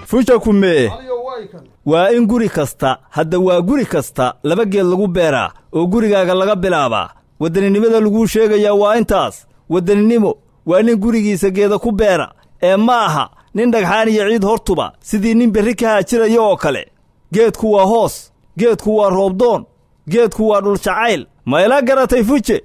fuja kumee waa in guri kasta hadda waa guri kasta laba geed lagu beeraa oo gurigaaga laga bilaabaa waddaninimada laguu sheegayaa waa intaas waddaninimo waa nin gurigiisa geeda ku beera ee ma aha nin dhagxaan iyo ciid hortuba sidii nin berri ka haajiraya oo kale geedku waa hoos geedku waa roobdoon geedku waa dhuljacayl ma ila garatay fuje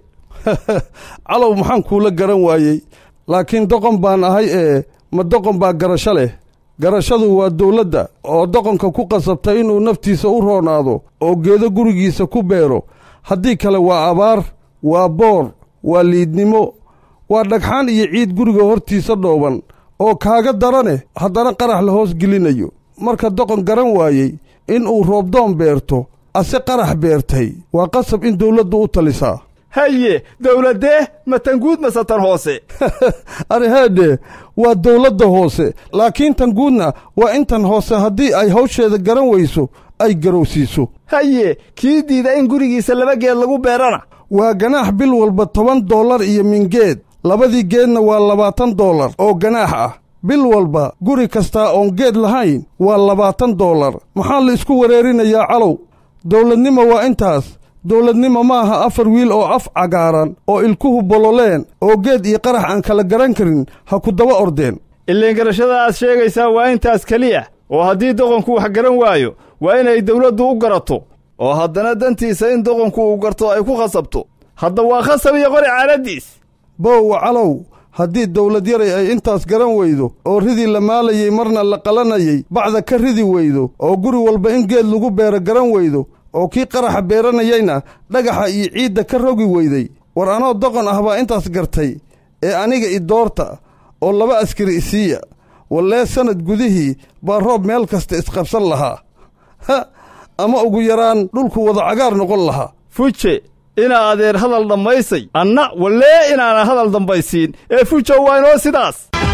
calow maxaan kuula garan waayey laakiin doqon baan ahay ee ma doqon baa garasho leh garashadu waa dawladda oo doqonka ku qasabta inuu naftiisa u roonaado oo geedo gurigiisa ku beero haddii kale waa abaar waa boor waa liidnimo waa dhagxaan iyo ciid guriga hortiisa dhooban oo kaaga darane haddana qarax la hoos gelinayo marka doqon garan waayey inuu roobdoon beerto ase qarax beertay waa qasab in dawladdu u talisaa haye dawladdee ma tanguud mase tan hoose arheedhe waa dawladda hoose laakiin tan guudna waa intan hoose haddii ay hawsheeda garan weyso ay garowsiiso haye kii diida in gurigiisa laba geed lagu beerana waa ganaax bil walba toban dollar iyo mingeed labadii geedna waa labaatan dollar oo ganaax ah bil walba guri kastaa oon geed lahayn waa labaatan dollar maxaa la isku wareerinayaa calow dawladnimo waa intaas dawladnimo ma aha afar wiil oo af cagaaran oo ilkuhu bololeen oo geed iyo qarax aan kala garan karin ha ku daba ordeen ileen garashada aad sheegaysaa waa intaas keliya oo haddii doqonku wax garan waayo waa inay dawladdu u garato oo haddana dantiisa in doqonku uu garto ay ku khasabto hadda waa khasab iyo qori caaladdiis bowa calow haddii dawlad yaray ay intaas garan weydo oo ridii la maalayey marna la qalanayey bacda ka ridi weydo oo guri walba in geed lagu beero garan weydo oo kii qaraxa beeranayayna dhagaxa iyo ciidda ka rogi weyday war anoo doqon ah baa intaas gartay ee aniga i doorta oo laba askari isiiya wallee sannad gudihii baa roob meel kasta isqabsan lahaa ha ama ugu yaraan dhulku wada cagaar noqon lahaa fuje inaa adeer hadal dhammaysay anna wallee inaana hadal dambaysiin ee fujow waa inoo sidaas